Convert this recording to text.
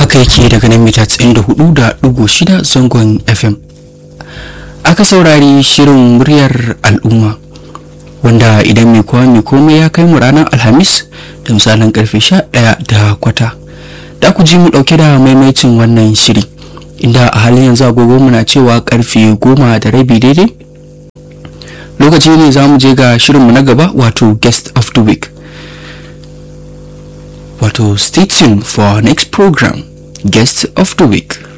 haka yake daga nan mita 94.6 zangon fm aka saurari shirin muryar al'umma wanda idan mai kowa mai komai ya kai mu ranar alhamis da misalin karfe 11 da kwata da ku ji mu dauke da maimaicin wannan shiri inda a halin yanzu agogo muna cewa karfe goma da rabi daidai lokaci ne za mu je ga shirinmu na gaba wato guest of the week wato stay tuned for our next program guest of the week